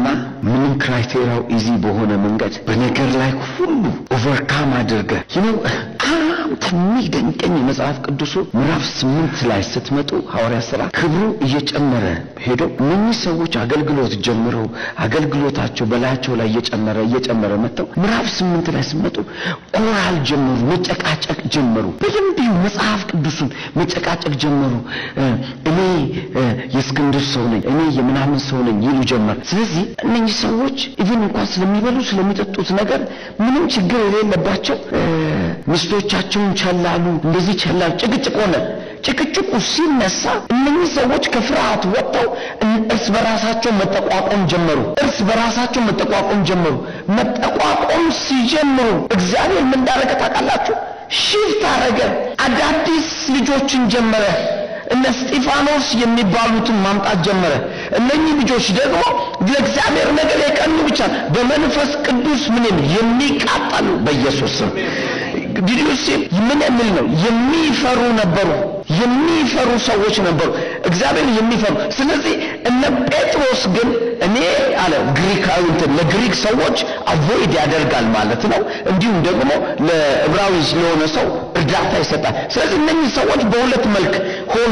ምንም ክራይቴሪያው ኢዚ በሆነ መንገድ በነገር ላይ ሁሉ ኦቨርካም አድርገ ይነው በጣም ከሚደንቀኝ የመጽሐፍ ቅዱሱ ምዕራፍ ስምንት ላይ ስትመጡ ሐዋርያ ሥራ ክብሩ እየጨመረ ሄዶ እነኚህ ሰዎች አገልግሎት ጀምረው አገልግሎታቸው በላያቸው ላይ እየጨመረ እየጨመረ መጥተው ምዕራፍ ስምንት ላይ ስትመጡ ኮራል ጀመሩ፣ መጨቃጨቅ ጀመሩ። በደንብ ይሁ መጽሐፍ ቅዱሱን መጨቃጨቅ ጀመሩ። እኔ የእስክንድር ሰው ነኝ፣ እኔ የምናምን ሰው ነኝ ይሉ ጀመር። ስለዚህ እነኚህ ሰዎች ኢቭን እንኳን ስለሚበሉ ስለሚጠጡት ነገር ምንም ችግር የሌለባቸው ሚስቶቻቸውን ቸላሉ፣ እንደዚህ ቸላሉ። ጭቅጭቅ ሆነ። ጭቅጭቁ ሲነሳ እነኚህ ሰዎች ከፍርሃት ወጥተው እርስ በራሳቸው መጠቋቆም ጀመሩ። እርስ በራሳቸው መጠቋቆም ጀመሩ። መጠቋቆም ሲጀምሩ እግዚአብሔር ምን እንዳደረገ ታውቃላችሁ? ሽፍት አረገ። አዳዲስ ልጆችን ጀመረ። እነ እስጢፋኖስ የሚባሉትን ማምጣት ጀመረ። እነኚህ ልጆች ደግሞ ለእግዚአብሔር ነገር የቀኑ ብቻ በመንፈስ ቅዱስ ምንም የሚቃጠሉ በኢየሱስ ስም ዲዲዮስ ምን የሚል ነው? የሚፈሩ ነበሩ። የሚፈሩ ሰዎች ነበሩ፣ እግዚአብሔር የሚፈሩ። ስለዚህ እነ ጴጥሮስ ግን እኔ አለ ግሪካዊ እንትን ለግሪክ ሰዎች አቮይድ ያደርጋል ማለት ነው። እንዲሁም ደግሞ ለዕብራዊ ለሆነ ሰው እርዳታ ይሰጣል። ስለዚህ እነኚህ ሰዎች በሁለት መልክ ሆኑ።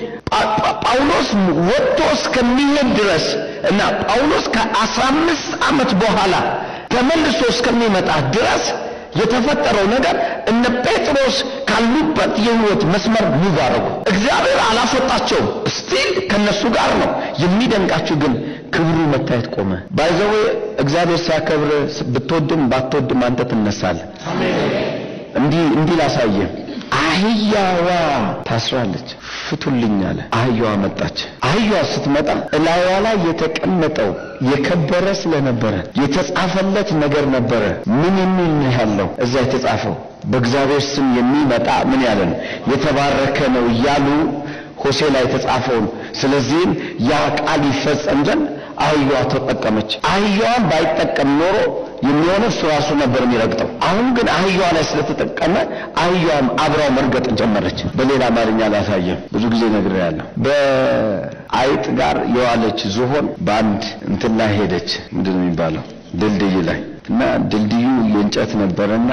ጳውሎስ ወጥቶ እስከሚሄድ ድረስ እና ጳውሎስ ከአስራ አምስት ዓመት በኋላ ተመልሶ እስከሚመጣ ድረስ የተፈጠረው ነገር እነ ጴጥሮስ ካሉበት የህይወት መስመር ሙቭ አደረጉ። እግዚአብሔር አላስወጣቸውም፣ ስቲል ከነሱ ጋር ነው። የሚደንቃችሁ ግን ክብሩ መታየት ቆመ። ባይዘዌ እግዚአብሔር ሲያከብር ብትወድም ባትወድም አንተ ትነሳለህ። እንዲህ እንዲህ ላሳየ አህያዋ ታስራለች፣ ፍቱልኝ አለ። አህያዋ መጣች። አህያዋ ስትመጣ እላይዋ ላይ የተቀመጠው የከበረ ስለነበረ የተጻፈለት ነገር ነበረ። ምን የሚል ነው ያለው እዛ የተጻፈው? በእግዚአብሔር ስም የሚመጣ ምን ያለ ነው? የተባረከ ነው እያሉ ሆሴ ላይ የተጻፈውን። ስለዚህም ያ ቃል ይፈጸም ዘንድ አህያዋ ተጠቀመች። አህያዋን ባይጠቀም ኖሮ የሚሆነው እሱ ራሱ ነበር የሚረግጠው። አሁን ግን አህያዋ ላይ ስለተጠቀመ አህያዋም አብራው መርገጥ ጀመረች። በሌላ አማርኛ ላሳየም ብዙ ጊዜ ነግሬያለሁ። በአይጥ ጋር የዋለች ዝሆን በአንድ እንትን ላይ ሄደች። ምንድን ነው የሚባለው? ድልድይ ላይ እና ድልድዩ የእንጨት ነበረና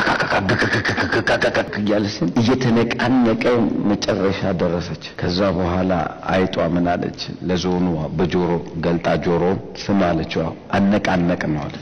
እያለ ስን እየተነቃነቀ መጨረሻ ደረሰች። ከዛ በኋላ አይጧ ምን አለች? ለዞኑ በጆሮ ገልጣ ጆሮን ስም አለችው። አነቃነቅ ነው አለ።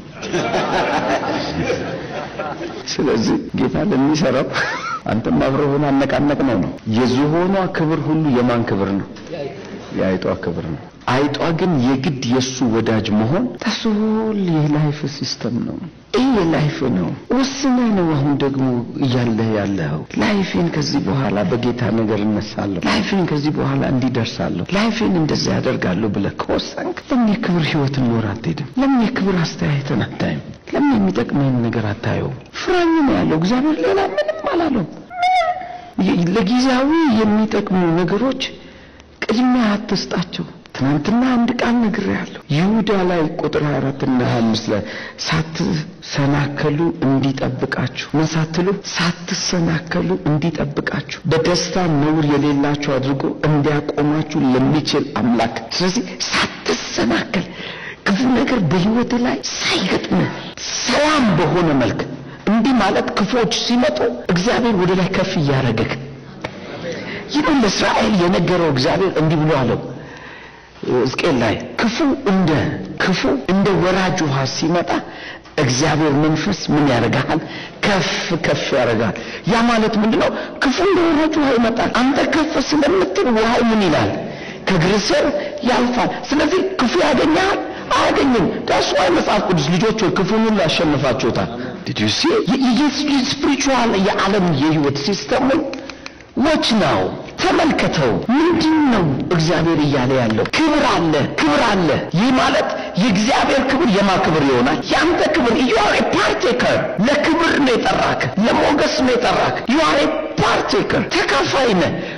ስለዚህ ጌታ ለሚሰራው አንተም አብረውን አነቃነቅ ነው ነው። የዝሆኗ ክብር ሁሉ የማን ክብር ነው? የአይጧ ክብር ነው። አይጧ ግን የግድ የሱ ወዳጅ መሆን ተሶል የላይፍ ሲስተም ነው። ይህ የላይፍ ነው። ወስነ ነው። አሁን ደግሞ እያለ ያለው ላይፌን ከዚህ በኋላ በጌታ ነገር እነሳለሁ፣ ላይፌን ከዚህ በኋላ እንዲደርሳለሁ፣ ላይፌን እንደዚህ ያደርጋለሁ ብለህ ከወሰንክ ለምን የክብር ህይወት ኖር አትሄድም? ለምን የክብር አስተያየትን አታይም? ለምን የሚጠቅምህን ነገር አታየውም? ፍራኝ ነው ያለው እግዚአብሔር። ሌላ ምንም አላለው። ለጊዜያዊ የሚጠቅሙ ነገሮች ቅድሚያ አትስጣቸው። ትናንትና አንድ ቃል ነግሬያለሁ። ይሁዳ ላይ ቁጥር 24 እና 25 ላይ ሳትሰናከሉ እንዲጠብቃችሁ ምን ሳትሉ ሳትሰናከሉ እንዲጠብቃችሁ በደስታ ነውር የሌላችሁ አድርጎ እንዲያቆማችሁ ለሚችል አምላክ። ስለዚህ ሳትሰናከል ክፉ ነገር በህይወት ላይ ሳይገጥም ሰላም በሆነ መልክ እንዲህ ማለት ክፉዎች ሲመጡ እግዚአብሔር ወደ ላይ ከፍ እያደረገክ ይህን ለእስራኤል የነገረው እግዚአብሔር እንዲህ ብሎ አለው ሕዝቅኤል ላይ ክፉ እንደ ክፉ እንደ ወራጅ ውሃ ሲመጣ እግዚአብሔር መንፈስ ምን ያደርጋል? ከፍ ከፍ ያደርጋል። ያ ማለት ምንድን ነው? ክፉ እንደ ወራጅ ውሃ ይመጣል። አንተ ከፍ ስለምትል ውሃው ምን ይላል? ከእግር ስር ያልፋል። ስለዚህ ክፉ ያገኛል አያገኝም። ዳስ ዋይ መጽሐፍ ቅዱስ ልጆች ሆይ ክፉን ሁሉ ያሸንፋችሁታል። ዲድ ዩ ሲ ስፒሪቹዋል የዓለም የህይወት ሲስተሙን ዎች ነው ተመልከተው። ምንድን ነው እግዚአብሔር እያለ ያለው? ክብር አለ፣ ክብር አለ። ይህ ማለት የእግዚአብሔር ክብር የማ ክብር ይሆናል? የአንተ ክብር ዩ አር ኤ ፓርቴከር። ለክብር ነው የጠራክ፣ ለሞገስ ነው የጠራክ። ዩ አር ኤ ፓርቴከር፣ ተካፋይ ነህ።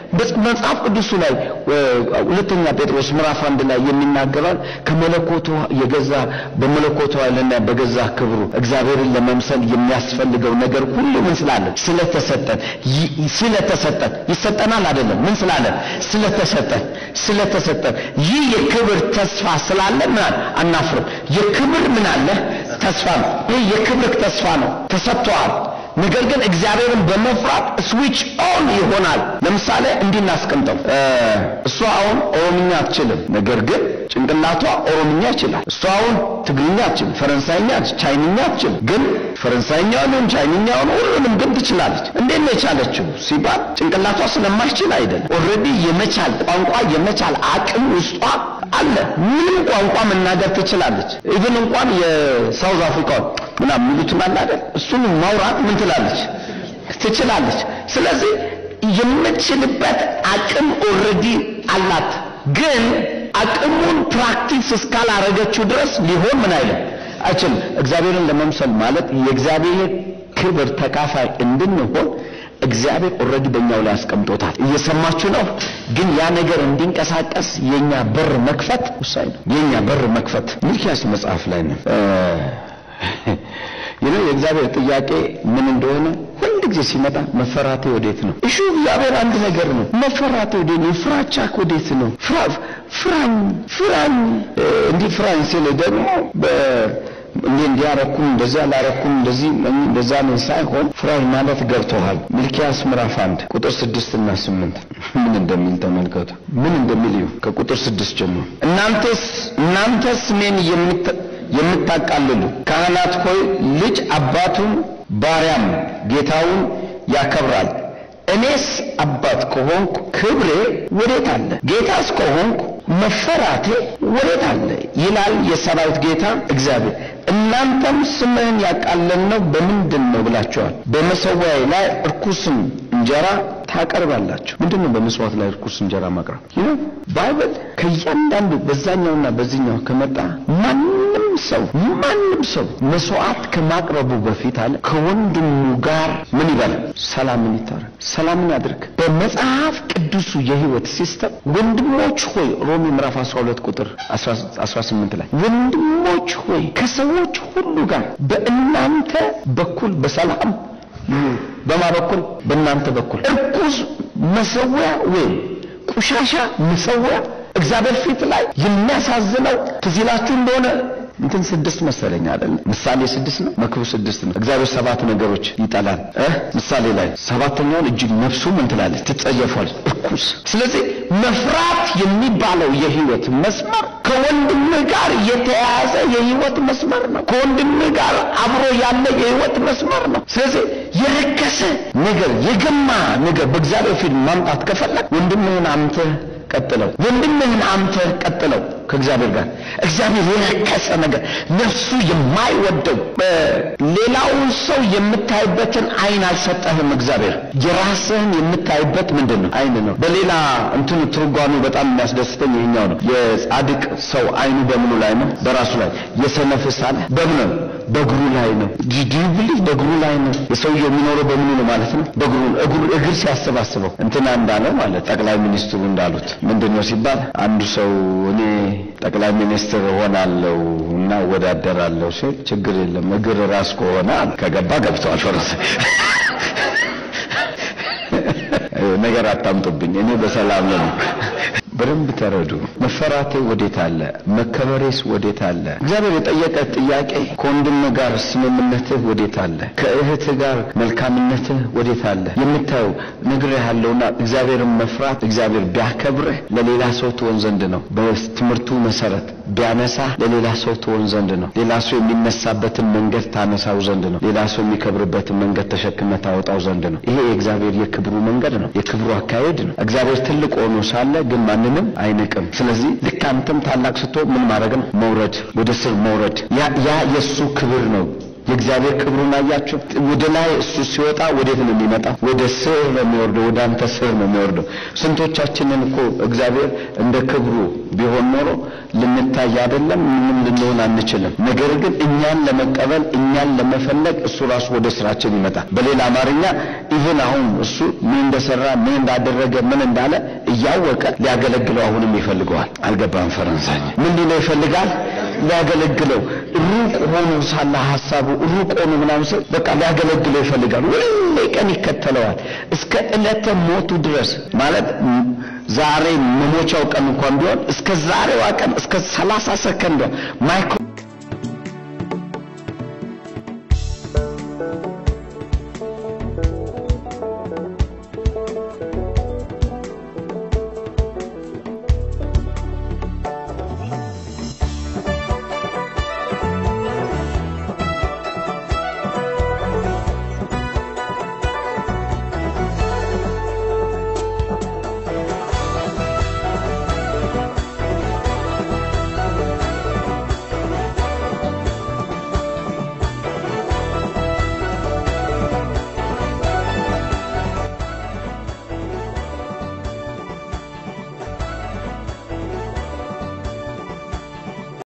መጽሐፍ ቅዱሱ ላይ ሁለተኛ ጴጥሮስ ምዕራፍ አንድ ላይ የሚናገረን ከመለኮቱ የገዛ በመለኮቱ ኃይልና በገዛ ክብሩ እግዚአብሔርን ለመምሰል የሚያስፈልገው ነገር ሁሉ ምን ስላለን ስለተሰጠን ስለተሰጠን ይሰጠናል አይደለም ምን ስላለን ስለተሰጠን ስለተሰጠን ይህ የክብር ተስፋ ስላለ ምን አለ አናፍርም የክብር ምን አለ ተስፋ ነው ይህ የክብር ተስፋ ነው ተሰጥቷል ነገር ግን እግዚአብሔርን በመፍራት ስዊች ኦን ይሆናል ለምሳሌ እንዲህ እናስቀምጠው እሷ አሁን ኦሮምኛ አትችልም ነገር ግን ጭንቅላቷ ኦሮምኛ ይችላል እሷ አሁን ትግርኛ አትችልም ፈረንሳይኛ ቻይንኛ አትችልም ግን ፈረንሳይኛውንም ቻይንኛውን ሁሉንም ግን ትችላለች እንዴት ነው የቻለችው ሲባል ጭንቅላቷ ስለማይችል አይደለም ኦልሬዲ የመቻል ቋንቋ የመቻል አቅም ውስጧ አለ ምንም ቋንቋ መናገር ትችላለች ኢቭን እንኳን የሳውዝ አፍሪካውን ምናምን የሚሉትን አለ አይደል እሱን ማውራት ምን ትላለች ትችላለች ስለዚህ የምትችልበት አቅም ኦልሬዲ አላት ግን አቅሙን ፕራክቲስ እስካላረገችው ድረስ ሊሆን ምን አይልም አይችልም እግዚአብሔርን ለመምሰል ማለት የእግዚአብሔር ክብር ተካፋይ እንድንሆን እግዚአብሔር ኦልሬዲ በእኛው ላይ አስቀምጦታል እየሰማችሁ ነው ግን ያ ነገር እንዲንቀሳቀስ የኛ በር መክፈት ውሳኝ ነው የኛ በር መክፈት ሚልኪያስ መጽሐፍ ላይ ነው ይህ የእግዚአብሔር ጥያቄ ምን እንደሆነ ሁል ጊዜ ሲመጣ መፈራቴ ወዴት ነው እሹ እግዚአብሔር አንድ ነገር ነው መፈራቴ ወዴት ነው ፍራቻ ወዴት ነው ፍራኝ ፍራኝ እንዲህ ፍራኝ ሲል ደግሞ እንዴ እንዲያረኩም እንደዚህ አላረኩም እንደዚህ እንደዛ ነው ሳይሆን ፍራኝ ማለት ገብቶሃል ሚልኪያስ ምዕራፍ አንድ ቁጥር ስድስት እና ስምንት ምን እንደሚል ተመልከቱ ምን እንደሚል እዩ ከቁጥር ስድስት ጀምሮ እናንተስ እናንተስ እኔን የምታቃልሉ ካህናት ሆይ ልጅ አባቱን ባሪያም ጌታውን ያከብራል እኔስ አባት ከሆንኩ ክብሬ ወዴት አለ ጌታስ ከሆንኩ መፈራቴ ወዴት አለ ይላል የሰራዊት ጌታ እግዚአብሔር እናንተም ስምህን ያቃለልነው በምንድን ነው ብላችኋል በመሰዊያዬ ላይ እርኩስን እንጀራ ታቀርባላችሁ ምንድን ነው በመስዋዕት ላይ እርኩስ እንጀራ ማቅረብ ይህ ባይብል ከእያንዳንዱ በዛኛውና በዚህኛው ከመጣ ማንም ሰው ማንም ሰው መስዋዕት ከማቅረቡ በፊት አለ ከወንድሙ ጋር ምን ይበል ሰላምን ይታረግ ሰላምን ያድርግ በመጽሐፍ ቅዱሱ የህይወት ሲስተም ወንድሞች ሆይ ሮሜ ምዕራፍ 12 ቁጥር 18 ላይ ወንድሞች ሆይ ከሰዎች ሁሉ ጋር በእናንተ በኩል በሰላም በማ በኩል በእናንተ በኩል እርኩስ መሰዊያ ወይም ቆሻሻ መሰዊያ እግዚአብሔር ፊት ላይ የሚያሳዝነው ትዝ ይላችሁ እንደሆነ እንትን ስድስት መሰለኝ አይደል ምሳሌ ስድስት ነው መክብብ ስድስት ነው እግዚአብሔር ሰባት ነገሮች ይጠላል እ ምሳሌ ላይ ሰባተኛውን እጅግ ነፍሱ ምን ትላለች ትጸየፏል እርኩስ ስለዚህ መፍራት የሚባለው የህይወት መስመር ከወንድምህ ጋር የተያያዘ የህይወት መስመር ነው ከወንድምህ ጋር አብሮ ያለ የህይወት መስመር ነው ስለዚህ የረከሰ ነገር የገማ ነገር በእግዚአብሔር ፊት ማምጣት ከፈለግ ወንድምህን አምተ ቀጥለው ወንድምህን አምተ ቀጥለው ከእግዚአብሔር ጋር እግዚአብሔር የረከሰ ነገር ነፍሱ የማይወደው ሌላውን ሰው የምታይበትን አይን አልሰጠህም እግዚአብሔር የራስህን የምታይበት ምንድን ነው አይን ነው በሌላ እንትኑ ትርጓሜ በጣም የሚያስደስተኝ ይሄኛው ነው የጻድቅ ሰው አይኑ በምኑ ላይ ነው በራሱ ላይ የሰነፍስ አለ በምኑ በእግሩ ላይ ነው ዲብሊ በእግሩ ላይ ነው የሰውየው የሚኖረው በምኑ ነው ማለት ነው በእግሩ እግሩ እግር ሲያሰባስበው እንትና እንዳለው ማለት ጠቅላይ ሚኒስትሩ እንዳሉት ምንድን ነው ሲባል አንዱ ሰው እኔ ጠቅላይ ሚኒስትር ሆናለሁ እና እወዳደራለሁ ሲል ችግር የለም እግር ራስ ከሆነ ከገባ ገብተዋል ፈረስ ነገር አታምጡብኝ እኔ በሰላም ነው በደንብ ተረዱ መፈራቴ ወዴት አለ መከበሬስ ወዴት አለ እግዚአብሔር የጠየቀ ጥያቄ ከወንድም ጋር ስምምነትህ ወዴት አለ ከእህትህ ጋር መልካምነትህ ወዴት አለ የምታየው ነግር ያለውና እግዚአብሔርን መፍራት እግዚአብሔር ቢያከብርህ ለሌላ ሰው ትሆን ዘንድ ነው በትምህርቱ መሰረት ቢያነሳ ለሌላ ሰው ትሆን ዘንድ ነው ሌላ ሰው የሚነሳበትን መንገድ ታነሳው ዘንድ ነው ሌላ ሰው የሚከብርበትን መንገድ ተሸክመ ታወጣው ዘንድ ነው ይሄ የእግዚአብሔር የክብሩ መንገድ ነው የክብሩ አካሄድ ነው እግዚአብሔር ትልቅ ሆኖ ሳለ ግን ማንንም አይንቅም ስለዚህ ልክ አንተም ታላቅ ስትሆን ምን ማድረግ ነው መውረድ ወደ ስር መውረድ ያ ያ የእሱ ክብር ነው የእግዚአብሔር ክብሩን አያችሁ? ወደ ላይ እሱ ሲወጣ ወዴት ነው የሚመጣው? ወደ ስር ነው የሚወርደው። ወደ አንተ ስር ነው የሚወርደው። ስንቶቻችንን እኮ እግዚአብሔር እንደ ክብሩ ቢሆን ኖሮ ልንታይ አይደለም ምንም ልንሆን አንችልም። ነገር ግን እኛን ለመቀበል እኛን ለመፈለግ እሱ ራሱ ወደ ስራችን ይመጣል። በሌላ አማርኛ ኢቭን አሁን እሱ ምን እንደሰራ ምን እንዳደረገ ምን እንዳለ እያወቀ ሊያገለግለው አሁንም ይፈልገዋል። አልገባም። ፈረንሳይ ምን ሊለው ይፈልጋል? ሊያገለግለው ሩቅ ሆኖ ሳለ ሀሳቡ ሩቅ ሆኖ ምናምን ሰው በቃ ሊያገለግለው ይፈልጋል። ሁሌ ቀን ይከተለዋል እስከ ዕለተ ሞቱ ድረስ ማለት ዛሬ መሞቻው ቀን እንኳን ቢሆን እስከ ዛሬዋ ቀን እስከ ሰላሳ ሰከንዷ ማይክሮ